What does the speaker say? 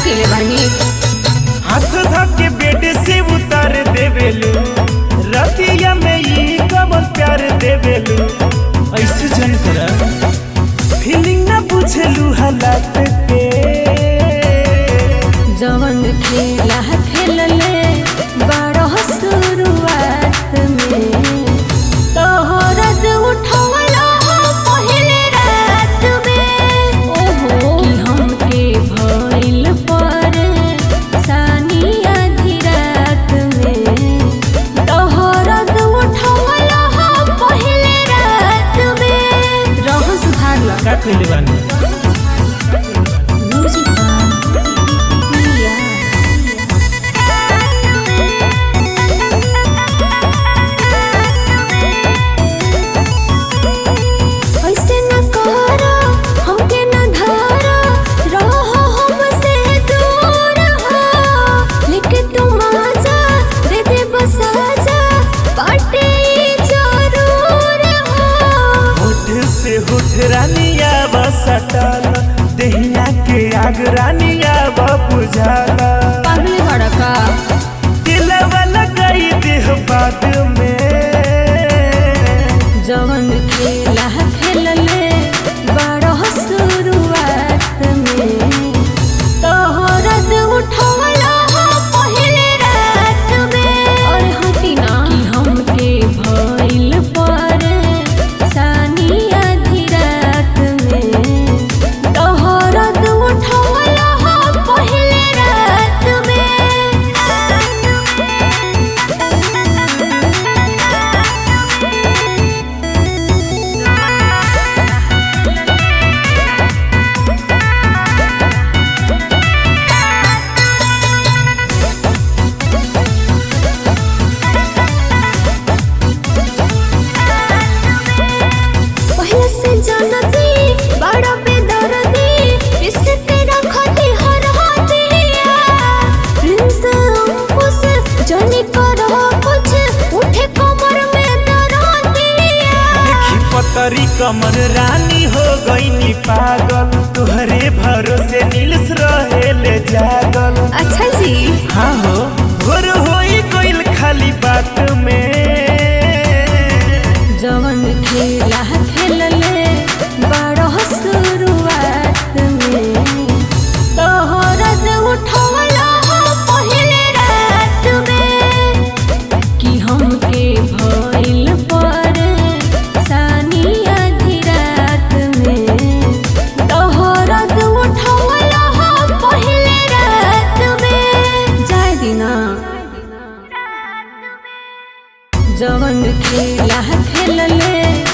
कइले बानी हाथ धके बेड से उतार देवेलू रतिया में ई कब प्यार देवेलू ऐसे जन करा फीलिंग ना बुझलू हालात के जवन खेला खेलले बड़ शुरुआत में तोहरत उठवला पहले रात में ओहो कि हमके भइल पर सानिया रात में तोहरत उठवला पहले रात में रहन सुधार ला का कइले बानी म्यूजिक पिया ऐसे न करो हमके न धरो रहो हमसे दूर हो लेके तुम आजा दे दे बस आजा बाटे जरूर हो होठ से होठ रानिया बसटल दहिया के आग रानिया बुझाला पागल भड़का दिलवा लगाई देह बाद में जवन खेला खेलले बड़ शुरुआत में तोहरत उठवला पहले रात में और हटिना कि हमके भइल पर सानिया रात में तोहरत उठवला पहले रात में पहले से जानती बड़ा बेदर्दी इससे तेरा खाती हर हाथिया प्रिंस अंकुश जाने करो कुछ उठे कमर में दर्दिया देखी पतरी कमर रानी हो गई पागल तुहरे भरोसे नीलस रहेले जागल अच्छा जी हाँ हो भोर होई गइल खाली बात में जवन खेला खेलले बड़ शुरुआत में तोहरत उठवला पहले रात में कि हमके भइल पर सानिया रात में तोहरत उठवला पहले रात में जाय दिना जवन खेला खेलले